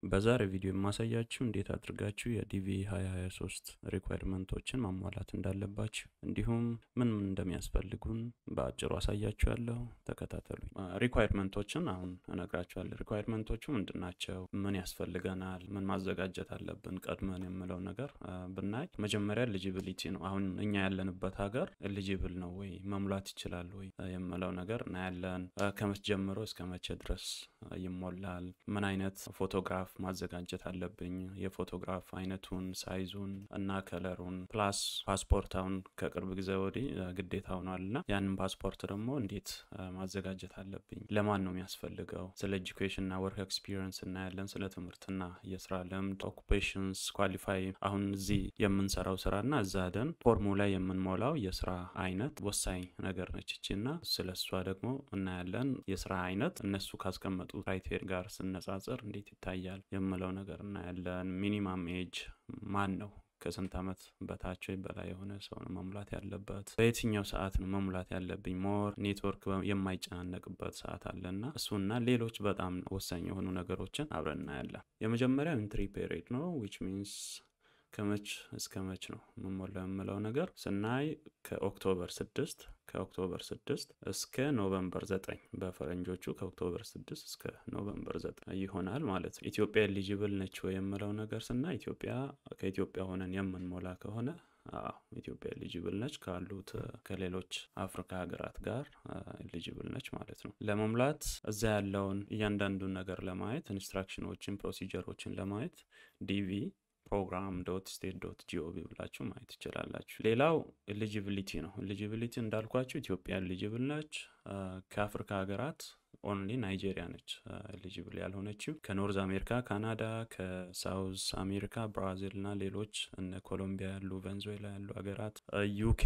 በዛሬ ቪዲዮ የማሳያችሁ እንዴት አድርጋችሁ የዲቪ 2023 ሪኳይርመንቶችን ማሟላት እንዳለባችሁ እንዲሁም ምን ምን እንደሚያስፈልጉን በአጭሩ አሳያችኋለሁ። ተከታተሉኝ። ሪኳይርመንቶችን አሁን እነግራችኋለሁ። ሪኳይርመንቶቹ ምንድን ናቸው? ምን ያስፈልገናል? ምን ማዘጋጀት አለብን ቀድመን የምለው ነገር ብናይ መጀመሪያ ኤሊጂቢሊቲ ነው። አሁን እኛ ያለንበት ሀገር ኤሊጂብል ነው ወይ መሙላት ይችላል ወይ የምለው ነገር እናያለን። ከመቼ ጀምሮ እስከ መቼ ድረስ ይሞላል? ምን አይነት ፎቶግራፍ ማዘጋጀት አለብኝ? የፎቶግራፍ አይነቱን፣ ሳይዙን እና ከለሩን ፕላስ ፓስፖርት አሁን ከቅርብ ጊዜ ወዲህ ግዴታ ሆኗል እና ያንን ፓስፖርት ደግሞ እንዴት ማዘጋጀት አለብኝ? ለማን ነው የሚያስፈልገው? ስለ ኤጁኬሽን እና ወርክ ኤክስፒሪየንስ እናያለን። ስለ ትምህርትና የስራ ልምድ ኦኩፔሽንስ ኳሊፋይ አሁን እዚህ የምንሰራው ስራ እና እዛ ደን ፎርሙ ላይ የምንሞላው የስራ አይነት ወሳኝ ነገር ነች እቺ እና ስለ እሷ ደግሞ እናያለን። የስራ አይነት እነሱ ካስቀመጡ ክራይቴሪ ጋር ስነጻጽር እንዴት ይታያል የምለው ነገር እናያለን። ሚኒማም ኤጅ ማን ነው ከስንት ዓመት በታች ወይ በላይ የሆነ ሰው ነው መሙላት ያለበት? በየትኛው ሰዓት ነው መሙላት ያለብኝ? ሞር ኔትወርክ የማይጨናነቅበት ሰዓት አለና እሱና ሌሎች በጣም ወሳኝ የሆኑ ነገሮችን አብረን እናያለን። የመጀመሪያው ኢንትሪ ፔሪድ ነው ዊች ሚንስ ከመች እስከ መች ነው መሞላው የምለው ነገር ስናይ ከኦክቶበር ስድስት ከኦክቶበር ስድስት እስከ ኖቨምበር ዘጠኝ በፈረንጆቹ ከኦክቶበር ስድስት እስከ ኖቨምበር ዘጠኝ ይሆናል ማለት ነው። ኢትዮጵያ ኤሊጂብል ነች ወይ የምለው ነገር ስናይ ኢትዮጵያ ከኢትዮጵያ ሆነን የምንሞላ ከሆነ አዎ ኢትዮጵያ ኤሊጂብል ነች። ካሉት ከሌሎች አፍሪካ ሀገራት ጋር ኤሊጂብል ነች ማለት ነው። ለመሙላት እዛ ያለውን እያንዳንዱን ነገር ለማየት ኢንስትራክሽኖችን፣ ፕሮሲጀሮችን ለማየት ዲቪ ፕሮግራም ዶት ስቴት ዶት ጂኦቪ ብላችሁ ማየት ትችላላችሁ። ሌላው ኤሊጂቢሊቲ ነው። ኤሊጂቢሊቲ እንዳልኳችሁ ኢትዮጵያ ኤሊጂብል ነች። ከአፍሪካ ሀገራት ኦንሊ ናይጄሪያ ነች ኤሊጂብል ያልሆነችው። ከኖርዝ አሜሪካ ካናዳ፣ ከሳውዝ አሜሪካ ብራዚል እና ሌሎች እነ ኮሎምቢያ ያሉ ቬንዙዌላ ያሉ ሀገራት፣ ዩኬ፣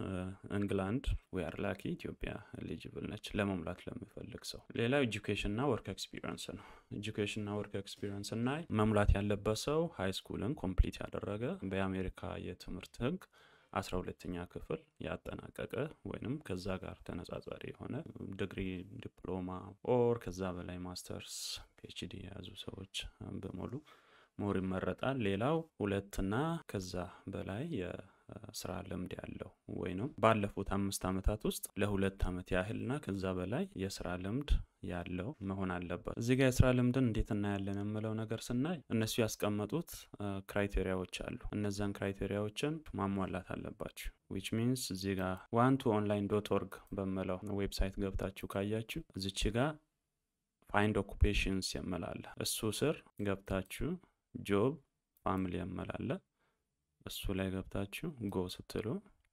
እንግላንድ ዌር ላኪ ኢትዮጵያ ኤሊጂብል ነች ለመሙላት ለሚፈልግ ሰው። ሌላው ኤጁኬሽን እና ወርክ ኤክስፒሪየንስ ነው። ኤጁኬሽን እና ወርክ ኤክስፒሪየንስ እናይ መሙላት ያለበት ሰው ሃይ ስኩልን ኮምፕሊት ያደረገ በአሜሪካ የትምህርት ህግ አስራ ሁለተኛ ክፍል ያጠናቀቀ ወይንም ከዛ ጋር ተነጻጻሪ የሆነ ዲግሪ፣ ዲፕሎማ ኦር ከዛ በላይ ማስተርስ፣ ፒኤችዲ የያዙ ሰዎች በሙሉ ሞር ይመረጣል። ሌላው ሁለትና ከዛ በላይ የስራ ልምድ ያለው ወይንም ባለፉት አምስት ዓመታት ውስጥ ለሁለት ዓመት ያህልና ከዛ በላይ የስራ ልምድ ያለው መሆን አለበት። እዚህ ጋር የስራ ልምድን እንዴት እናያለን የምለው ነገር ስናይ እነሱ ያስቀመጡት ክራይቴሪያዎች አሉ። እነዛን ክራይቴሪያዎችን ማሟላት አለባችሁ። ዊች ሚንስ እዚህ ጋር ዋን ቱ ኦንላይን ዶት ኦርግ በምለው ዌብሳይት ገብታችሁ ካያችሁ እዚች ጋር ፋይንድ ኦኩፔሽንስ የምላለ እሱ ስር ገብታችሁ ጆብ ፋሚሊ የምላለ እሱ ላይ ገብታችሁ ጎ ስትሉ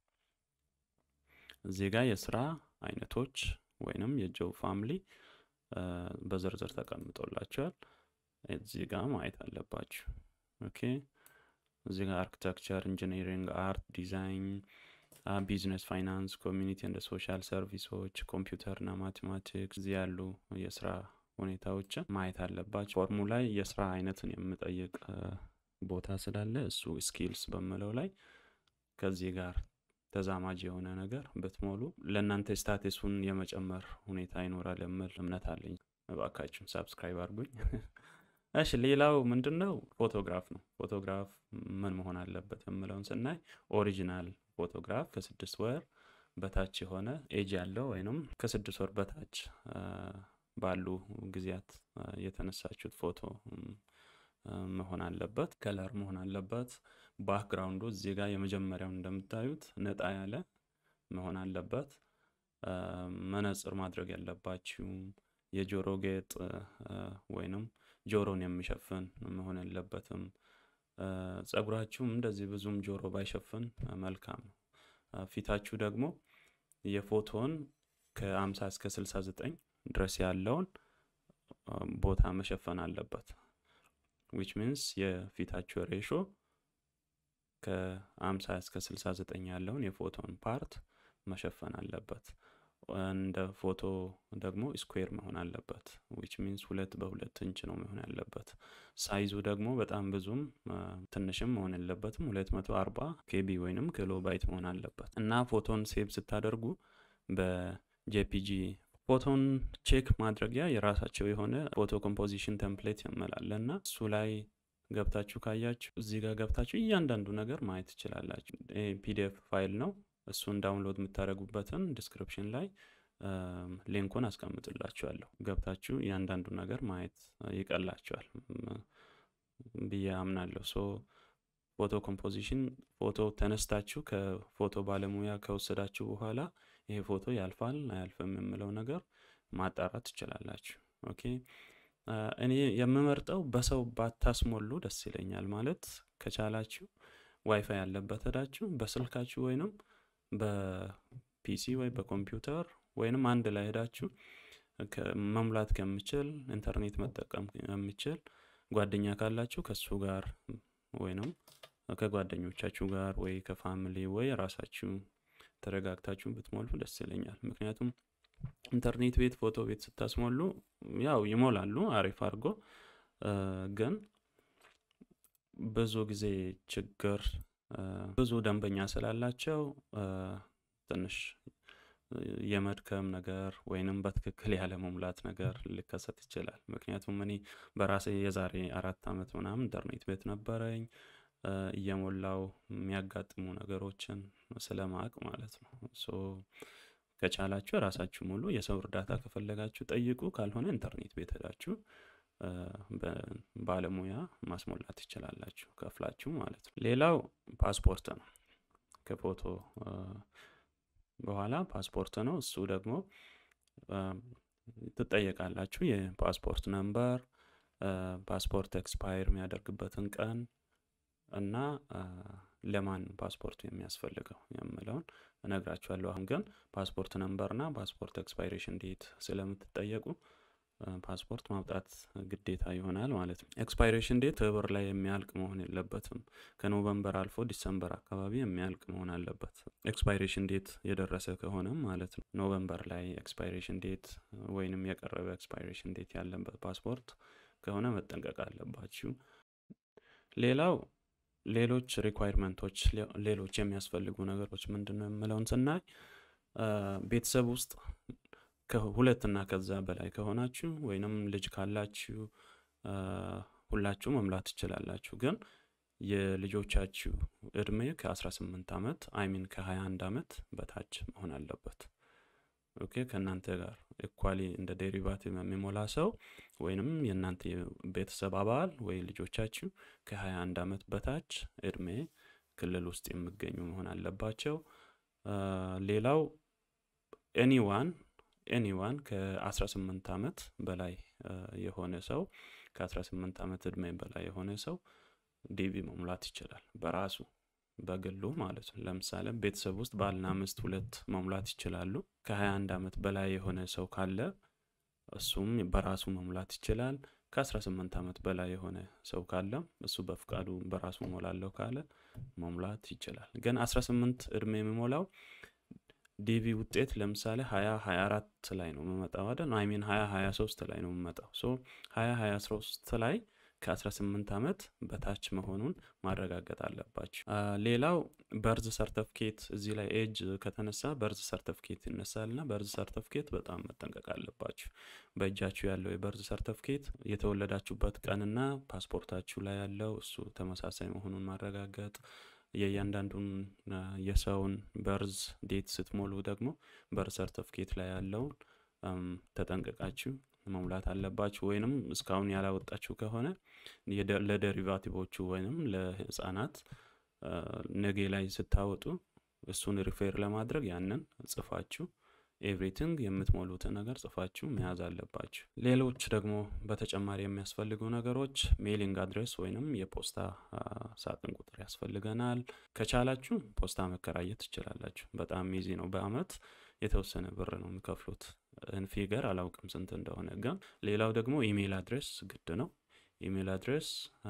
እዚህ ጋር የስራ አይነቶች ወይንም የጆብ ፋሚሊ በዝርዝር ተቀምጦላቸዋል። እዚህ ጋር ማየት አለባችሁ። ኦኬ እዚህ ጋር አርኪቴክቸር፣ ኢንጂነሪንግ፣ አርት፣ ዲዛይን፣ ቢዝነስ፣ ፋይናንስ፣ ኮሚኒቲ እንደ ሶሻል ሰርቪሶች፣ ኮምፒውተር እና ማቴማቲክስ እዚህ ያሉ የስራ ሁኔታዎችን ማየት አለባቸው። ፎርሙ ላይ የስራ አይነትን የምጠይቅ ቦታ ስላለ እሱ ስኪልስ በምለው ላይ ከዚህ ጋር ተዛማጅ የሆነ ነገር ብትሞሉ ለእናንተ ስታቴሱን የመጨመር ሁኔታ ይኖራል የምል እምነት አለኝ። እባካችሁን ሳብስክራይብ አድርጉኝ። እሺ ሌላው ምንድን ነው? ፎቶግራፍ ነው። ፎቶግራፍ ምን መሆን አለበት የምለውን ስናይ ኦሪጂናል ፎቶግራፍ ከስድስት ወር በታች የሆነ ኤጅ ያለው ወይንም ከስድስት ወር በታች ባሉ ጊዜያት የተነሳችሁት ፎቶ መሆን አለበት። ከለር መሆን አለበት። ባክግራውንዱ እዚህ ጋር የመጀመሪያውን እንደምታዩት ነጣ ያለ መሆን አለበት። መነጽር ማድረግ ያለባችሁ የጆሮ ጌጥ ወይንም ጆሮን የሚሸፍን መሆን የለበትም። ጸጉራችሁም እንደዚህ ብዙም ጆሮ ባይሸፍን መልካም ነው። ፊታችሁ ደግሞ የፎቶን ከአምሳ እስከ ስልሳ ዘጠኝ ድረስ ያለውን ቦታ መሸፈን አለበት። ዊች ሚንስ የፊታችሁ ሬሾ ከአምሳ እስከ ስልሳ ዘጠኝ ያለውን የፎቶን ፓርት መሸፈን አለበት። እንደ ፎቶ ደግሞ ስኩዌር መሆን አለበት። ዊች ሚንስ ሁለት በሁለት ኢንች ነው መሆን ያለበት። ሳይዙ ደግሞ በጣም ብዙም ትንሽም መሆን የለበትም። ሁለት መቶ አርባ ኬቢ ወይንም ኪሎ ባይት መሆን አለበት እና ፎቶን ሴቭ ስታደርጉ በጄፒጂ ፎቶን ቼክ ማድረጊያ የራሳቸው የሆነ ፎቶ ኮምፖዚሽን ቴምፕሌት ያመላለ እና እሱ ላይ ገብታችሁ ካያችሁ እዚህ ጋር ገብታችሁ እያንዳንዱ ነገር ማየት ትችላላችሁ። ፒዲኤፍ ፋይል ነው። እሱን ዳውንሎድ የምታደርጉበትን ዲስክሪፕሽን ላይ ሊንኩን አስቀምጥላችኋለሁ። ገብታችሁ እያንዳንዱ ነገር ማየት ይቀላችኋል ብዬ አምናለሁ። ሶ ፎቶ ኮምፖዚሽን ፎቶ ተነስታችሁ ከፎቶ ባለሙያ ከወሰዳችሁ በኋላ ይሄ ፎቶ ያልፋል አያልፍም የምለው ነገር ማጣራት ትችላላችሁ። ኦኬ እኔ የምመርጠው በሰው ባታስሞሉ ደስ ይለኛል። ማለት ከቻላችሁ ዋይፋይ ያለበት ሄዳችሁ በስልካችሁ ወይንም በፒሲ ወይ በኮምፒውተር ወይንም አንድ ላይ ሄዳችሁ መሙላት ከምችል ኢንተርኔት መጠቀም ከምችል ጓደኛ ካላችሁ ከሱ ጋር ወይንም ከጓደኞቻችሁ ጋር ወይ ከፋሚሊ ወይ ራሳችሁ ተረጋግታችሁ ብትሞሉ ደስ ይለኛል። ምክንያቱም ኢንተርኔት ቤት ፎቶ ቤት ስታስሞሉ ያው ይሞላሉ አሪፍ አድርጎ ግን ብዙ ጊዜ ችግር ብዙ ደንበኛ ስላላቸው ትንሽ የመድከም ነገር ወይንም በትክክል ያለ መሙላት ነገር ሊከሰት ይችላል። ምክንያቱም እኔ በራሴ የዛሬ አራት ዓመት ምናምን ኢንተርኔት ቤት ነበረኝ እየሞላው የሚያጋጥሙ ነገሮችን ስለማቅ ማለት ነው። ሶ ከቻላችሁ ራሳችሁ ሙሉ። የሰው እርዳታ ከፈለጋችሁ ጠይቁ። ካልሆነ ኢንተርኔት ቤት ሄዳችሁ ባለሙያ ማስሞላት ትችላላችሁ ከፍላችሁ ማለት ነው። ሌላው ፓስፖርት ነው። ከፎቶ በኋላ ፓስፖርት ነው። እሱ ደግሞ ትጠየቃላችሁ። የፓስፖርት ነምበር፣ ፓስፖርት ኤክስፓየር የሚያደርግበትን ቀን እና ለማን ፓስፖርቱ የሚያስፈልገው የምለውን እነግራችኋለሁ። አሁን ግን ፓስፖርት ነምበርና ፓስፖርት ኤክስፓይሬሽን ዴት ስለምትጠየቁ ፓስፖርት ማውጣት ግዴታ ይሆናል ማለት ነው። ኤክስፓይሬሽን ዴት ህብር ላይ የሚያልቅ መሆን የለበትም። ከኖቨምበር አልፎ ዲሰምበር አካባቢ የሚያልቅ መሆን አለበት። ኤክስፓይሬሽን ዴት የደረሰ ከሆነም ማለት ነው። ኖቨምበር ላይ ኤክስፓይሬሽን ዴት ወይንም የቀረበ ኤክስፓይሬሽን ዴት ያለበት ፓስፖርት ከሆነ መጠንቀቅ አለባችሁ። ሌላው ሌሎች ሪኳይርመንቶች ሌሎች የሚያስፈልጉ ነገሮች ምንድን ነው የምለውን ስናይ ቤተሰብ ውስጥ ከሁለትና ከዛ በላይ ከሆናችሁ ወይንም ልጅ ካላችሁ ሁላችሁ መምላት ትችላላችሁ። ግን የልጆቻችሁ እድሜ ከ18 ዓመት አይሚን ከ21 ዓመት በታች መሆን አለበት። ኦኬ ከእናንተ ጋር ኢኳሊ እንደ ዴሪቫቲቭ የሚሞላ ሰው ወይንም የእናንተ ቤተሰብ አባል ወይ ልጆቻችሁ ከ21 ዓመት በታች እድሜ ክልል ውስጥ የሚገኙ መሆን አለባቸው። ሌላው ኤኒዋን ኤኒዋን ከ18 ዓመት በላይ የሆነ ሰው ከ18 ዓመት እድሜ በላይ የሆነ ሰው ዲቪ መሙላት ይችላል በራሱ በግሉ ማለት ነው። ለምሳሌ ቤተሰብ ውስጥ ባልና ሚስት ሁለት መሙላት ይችላሉ። ከ21 ዓመት በላይ የሆነ ሰው ካለ እሱም በራሱ መሙላት ይችላል። ከ18 ዓመት በላይ የሆነ ሰው ካለ እሱ በፍቃዱ በራሱ ሞላለሁ ካለ መሙላት ይችላል። ግን 18 እድሜ የሚሞላው ዲቪ ውጤት ለምሳሌ 20 24 ላይ ነው የምመጣው አይደል? አይሚን 20 23 ላይ ነው የምመጣው። ሶ 20 23 ላይ ከ18 ዓመት በታች መሆኑን ማረጋገጥ አለባችሁ። ሌላው በርዝ ሰርተፍኬት እዚህ ላይ ኤጅ ከተነሳ በርዝ ሰርተፍኬት ይነሳል እና በርዝ ሰርተፍኬት በጣም መጠንቀቅ አለባችሁ። በእጃችሁ ያለው የበርዝ ሰርተፍኬት የተወለዳችሁበት ቀንና ፓስፖርታችሁ ላይ ያለው እሱ ተመሳሳይ መሆኑን ማረጋገጥ የእያንዳንዱን የሰውን በርዝ ዴት ስትሞሉ ደግሞ በርዝ ሰርተፍኬት ላይ ያለውን ተጠንቀቃችሁ መሙላት አለባችሁ። ወይንም እስካሁን ያላወጣችሁ ከሆነ ለደሪቫቲቮቹ ወይንም ለህፃናት ነጌ ላይ ስታወጡ እሱን ሪፌር ለማድረግ ያንን ጽፋችሁ ኤቭሪቲንግ የምትሞሉትን ነገር ጽፋችሁ መያዝ አለባችሁ። ሌሎች ደግሞ በተጨማሪ የሚያስፈልጉ ነገሮች ሜሊንግ አድሬስ ወይንም የፖስታ ሳጥን ቁጥር ያስፈልገናል። ከቻላችሁ ፖስታ መከራየት ትችላላችሁ። በጣም ኢዚ ነው። በአመት የተወሰነ ብር ነው የሚከፍሉት። ፊገር አላውቅም ስንት እንደሆነ ግን፣ ሌላው ደግሞ ኢሜይል አድሬስ ግድ ነው። ኢሜይል አድሬስ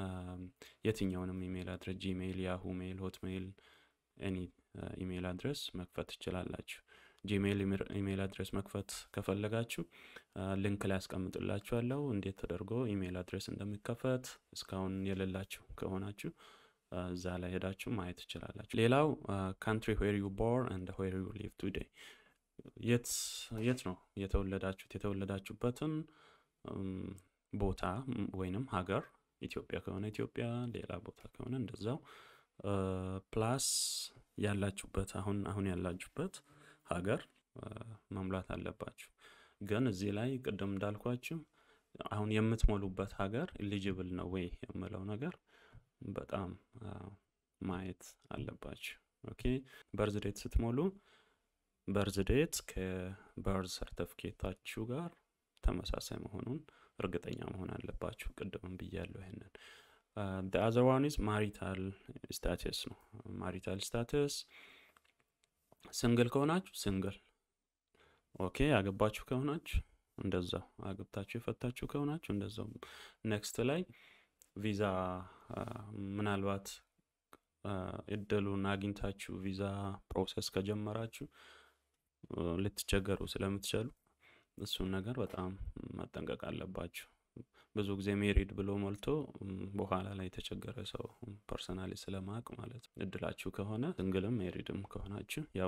የትኛውንም ኢሜይል አድሬስ ጂሜይል፣ ያሁ ሜይል፣ ሆትሜይል ኤኒ ኢሜይል አድሬስ መክፈት ትችላላችሁ። ጂሜይል ኢሜይል አድሬስ መክፈት ከፈለጋችሁ ሊንክ ላይ ያስቀምጥላችኋለሁ እንዴት ተደርጎ ኢሜይል አድሬስ እንደሚከፈት። እስካሁን የሌላችሁ ከሆናችሁ እዛ ላይ ሄዳችሁ ማየት ትችላላችሁ። ሌላው ካንትሪ ዌር ዩ ቦርን ኤንድ ዌር ዩ ሊቭ ቱዴይ የት የት ነው የተወለዳችሁት? የተወለዳችሁበትን ቦታ ወይንም ሀገር ኢትዮጵያ ከሆነ ኢትዮጵያ፣ ሌላ ቦታ ከሆነ እንደዛው ፕላስ ያላችሁበት አሁን አሁን ያላችሁበት ሀገር መሙላት አለባችሁ። ግን እዚህ ላይ ቅድም እንዳልኳችሁ አሁን የምትሞሉበት ሀገር ኤሊጂብል ነው ወይ የምለው ነገር በጣም ማየት አለባችሁ። ኦኬ በርዝ ዴት ስትሞሉ በርዝ ዴት ከበርዝ ሰርተፍኬታችሁ ጋር ተመሳሳይ መሆኑን እርግጠኛ መሆን አለባችሁ። ቅድምም ብያለሁ ይሄንን። አዘር ዋን ኢዝ ማሪታል ስታተስ ነው። ማሪታል ስታተስ ስንግል ከሆናችሁ ስንግል ኦኬ፣ ያገባችሁ ከሆናችሁ እንደዛው፣ አግብታችሁ የፈታችሁ ከሆናችሁ እንደዛው። ኔክስት ላይ ቪዛ ምናልባት እድሉን አግኝታችሁ ቪዛ ፕሮሰስ ከጀመራችሁ ልትቸገሩ ስለምትችሉ እሱን ነገር በጣም መጠንቀቅ አለባችሁ። ብዙ ጊዜ ሜሪድ ብሎ ሞልቶ በኋላ ላይ የተቸገረ ሰው ፐርሰናሊ ስለማቅ ማለት ነው። እድላችሁ ከሆነ ስንግልም ሜሪድም ከሆናችሁ ያው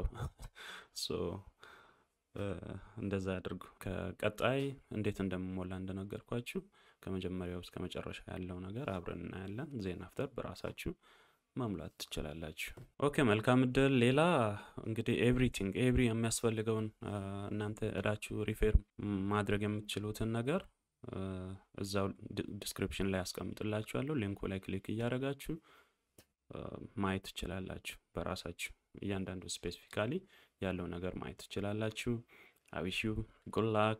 እንደዛ ያድርጉ። ከቀጣይ እንዴት እንደምሞላ እንደነገርኳችሁ ከመጀመሪያው እስከ መጨረሻ ያለው ነገር አብረን እናያለን። ዜን አፍተር በራሳችሁ መሙላት ትችላላችሁ። ኦኬ መልካም እድል። ሌላ እንግዲህ ኤቭሪቲንግ ኤቭሪ የሚያስፈልገውን እናንተ እዳችሁ ሪፌር ማድረግ የምትችሉትን ነገር እዛው ዲስክሪፕሽን ላይ ያስቀምጥላችኋለሁ። ሊንኩ ላይ ክሊክ እያደረጋችሁ ማየት ትችላላችሁ። በራሳችሁ እያንዳንዱ ስፔሲፊካሊ ያለው ነገር ማየት ትችላላችሁ። አዊሹ ጉላክ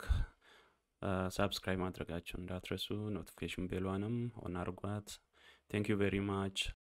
ሳብስክራይብ ማድረጋችሁ እንዳትረሱ። ኖቲፊኬሽን ቤሏንም ኦን አርጓት። ቴንክ ዩ ቬሪ ማች